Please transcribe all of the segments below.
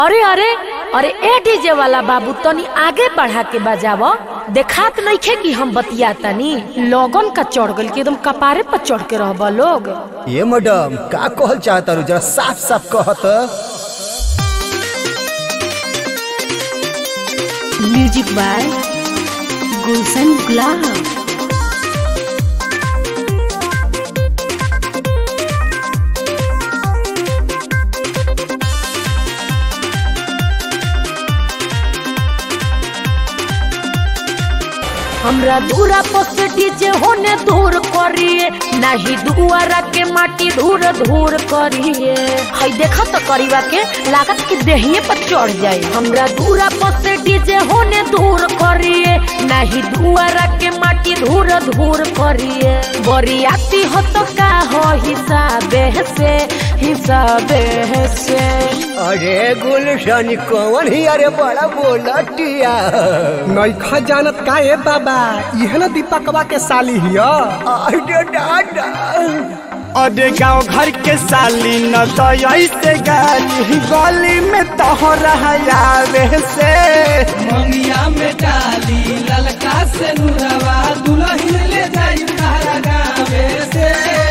अरे अरे अरे ए डीजे वाला बाबू तनी आगे बढ़ा के बजाव देखात नइखे कि हम बतिया तनी लोगन का चढ़ गल कि एकदम कपारे पर चढ़ के रहबा लोग ये मैडम का कहल चाहता रू जरा साफ साफ कहत म्यूजिक बाय गुलशन गुलाब हमरा दूरा पोसे डीजे होने दूर करिए नाही दुआरा के माटी धूर धूर करिए हई देखा तो करीबा के लागत कि देहिए पर चढ़ जाए हमरा दूरा पोसे डीजे होने दूर करिए नाही दुआरा के माटी धूर धूर करिए बरियाती हो तो का हो हिसाबे से हिसाबे से अरे गुलशन कौन ही अरे बड़ा बोलटिया नैखा जानत का ए बाबा इहे न दीपकवा के साली हिया अरे दादा अरे गाँव घर के साली न तो ऐसे गाली गली में तोहरा आवे से मंगिया में डाली ललका से नुरवा दुल्हन ले जाई तारा गावे से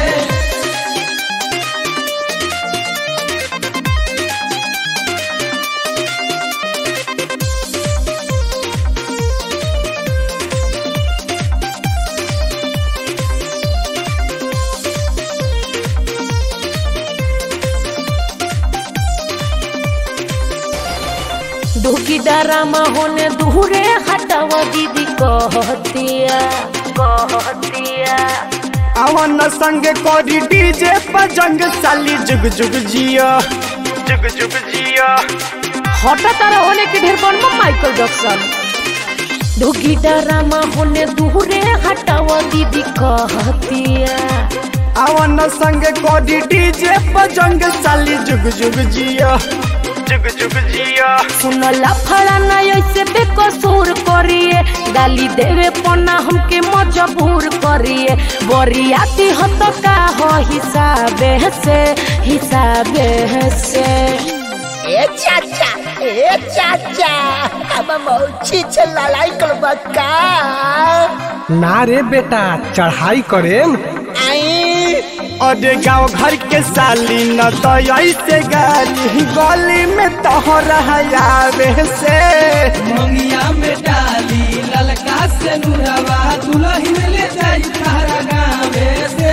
दुखी डरामा होने दूरे हटावा दीदी कहतिया कहतिया अवन संग कोरी डीजे पर जंग साली जुग जुग जिया जुग जुग जिया हटा तारा होने के ढेर बनबा माइकल जैक्सन दुखी डरामा होने दूरे हटावा दीदी कहतिया अवन संग कोरी डीजे पर जंग साली जुग जुग जिया जुग जुग जिया सुन लफड़ा ना ऐसे बेकसूर करिए गाली देवे पना हमके मजबूर करिए बरियाती हो तो का हो हिसाबे से हिसाबे से ए चाचा ए चाचा अब मौची से लड़ाई करबा का ना रे बेटा चढ़ाई करेम आई अरे गाँव घर के साली न तो ऐसे गाली गली में तोहरा आवे से मंगिया में डाली ललका से नुरवा दुल्हन ले जाई तारा गावे से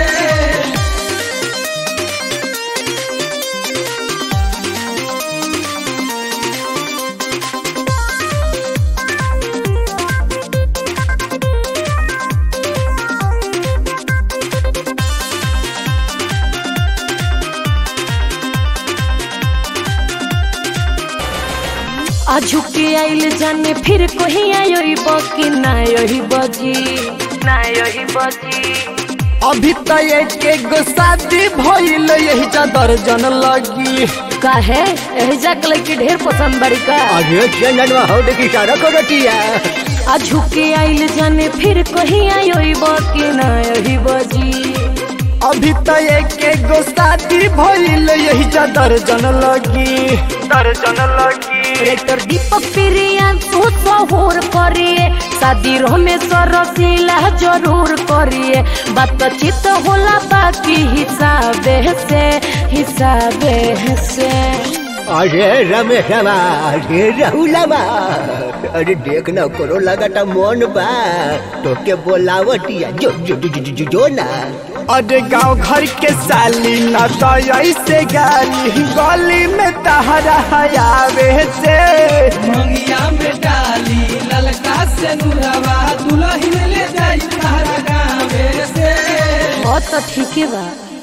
अझु के आइल जाने फिर कहीं आयो बकी ना यही बजी ना यही बजी अभी तो एक एक गो शादी भइल यही चादर जन लगी काहे एहजा के लड़की ढेर पसंद बड़ी का अरे चंदनवा हो देखी सारा करटिया अझु के आइल जाने फिर कहीं आयो बकी ना यही बजी अभी तो एक एक गो शादी भइल यही चादर जन लगी दर्जन लगी रेक्टर दीपक प्रियान सुसहुर करिए शादी रमेश्वर रसीला जरूर करिए बातचीत होला बाकी हिसाबे से हिसाबे से अरे रमेशवा अरे राहुलवा अरे देख ना करो लगाता मन बा तो के बोलावटिया जो जो जो जो, जो, जो ना अरे गाँव घर के साली न तो ऐसे गाली गली में तहरा आवे से मंगिया में डाली ललका से नुरवा दुल्हन ले जाई तारा गावे से बहुत तो ठीक है बा